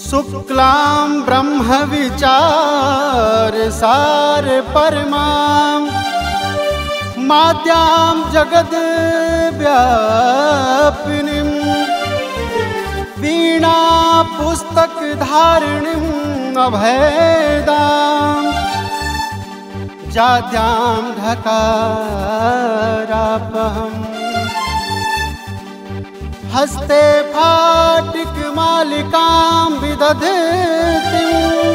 शुक्लां ब्रह्मविचार सार परमां माद्यां जगद्व्यापिनीं वीणा पुस्तकधारिणीम् अभेदां जाद्यां ढकारापहम् हस्ते फाटिकमालिकां विदधतीं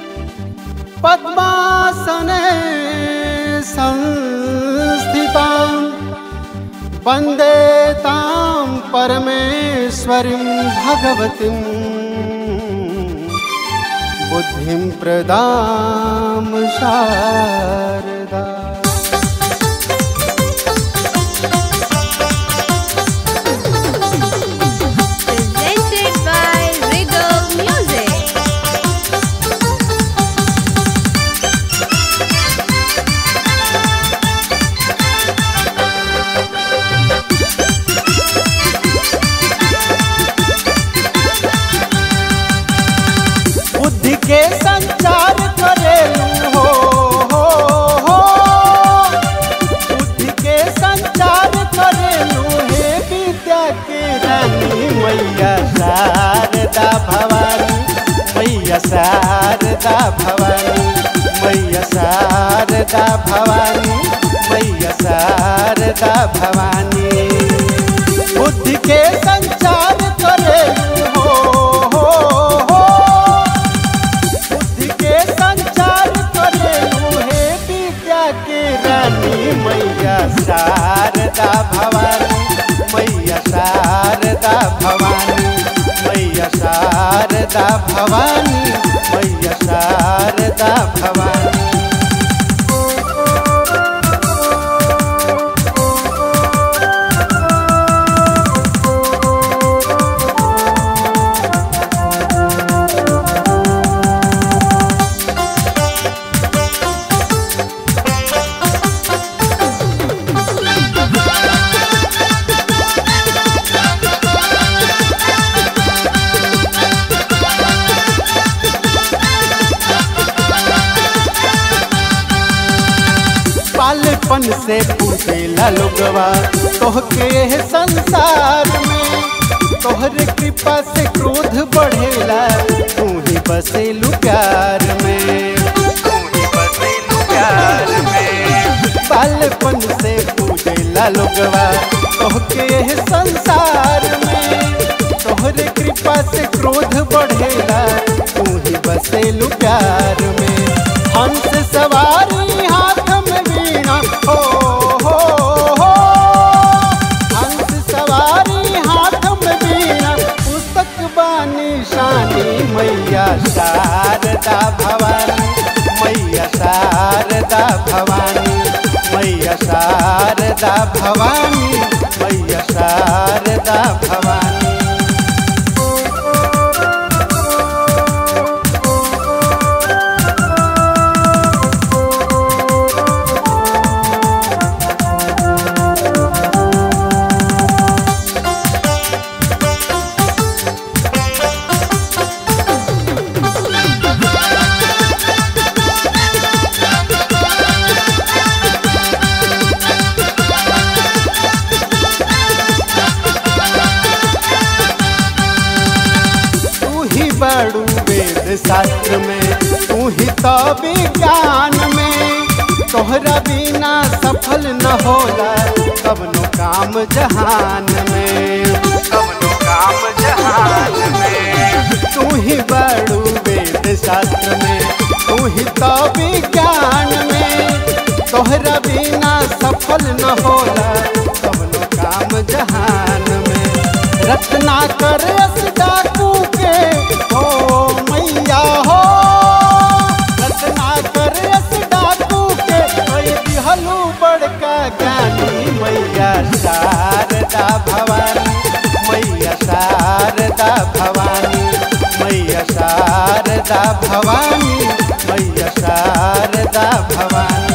पद्मासने संस्थितां वन्दे तां परमेश्वरीं भगवतीं बुद्धिं प्रदां Sharda Presented by Regal Music. बुद्धि के संचार करेलू हो हो हो बुद्धि के संचार करेलू हे विद्या के रानी मैया शारदा भवानी मैया शारदा भवानी मैया शारदा भवानी मैया शारदा भवानी बुद्धि के संचार करेलू हो हो हो बुद्धि के संचार करेलू हे विद्या के रानी मैया शारदा भवानी मैया शारदा भवानी मैया शारदा भवानी मैया शारदा भवानी पालपन से पूछेला लोगवा तोहके है संसार में तोहरे कृपा से क्रोध बढ़ेला तू ही बसेलू प्यार में तू ही बसेलू प्यार में पालपन से पूछेला लोगवा तोहके है संसार में तोहरे कृपा से क्रोध बढ़ेला तू ही बसेलू प्यार में हंस सवारी हाथ में वीणा हो हो हो हंस सवारी हाथ में वीणा पुस्तक बानी शानी मैया शारदा भवानी मैया शारदा भवानी मैया शारदा भवानी मैया शारदा भवानी तू ही बड़ू वेद शास्त्र में तू ही तो विज्ञान में तोहरा बिना सफल न होला कवनो काम जहान में कवनो काम जहान में तू ही बड़ू वेद शास्त्र में तू ही तो विज्ञान में तोहरा बिना सफल न होला कवनो काम जहान में रत्ना कर डाकू के हो मैया हो रत्ना कर डाकू के ओए दिहलू बड़का ज्ञानी मैया शारदा भवानी मैया शारदा भवानी मैया शारदा भवानी मैया शारदा भवानी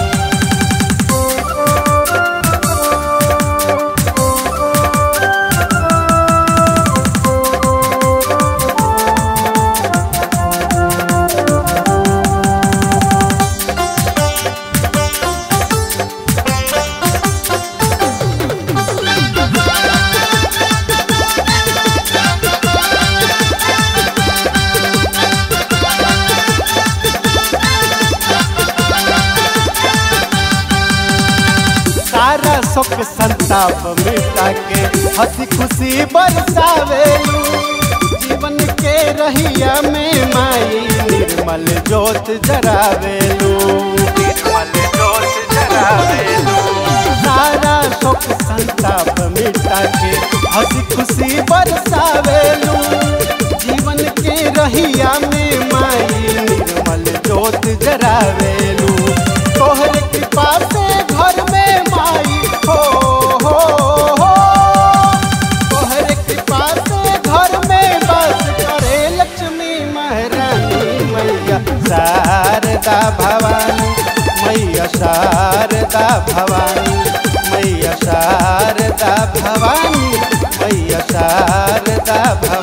मिटा के हंसी खुशी बरसावेलू जीवन के रहिया में माई निर्मल जोत जरावेलू निर्मल जोत जरावेलू सारा शोक संताप मिटा के हंसी खुशी बरसावेलू जीवन के रहिया में माई निर्मल जोत जरावेलू तोहर कृपा से घर में माई हो हो हो तोहर कृपा से घर में बस करे लक्ष्मी महारानी मैया शारदा भवानी मैया शारदा भवानी मैया शारदा भवानी मैया शारदा भवानी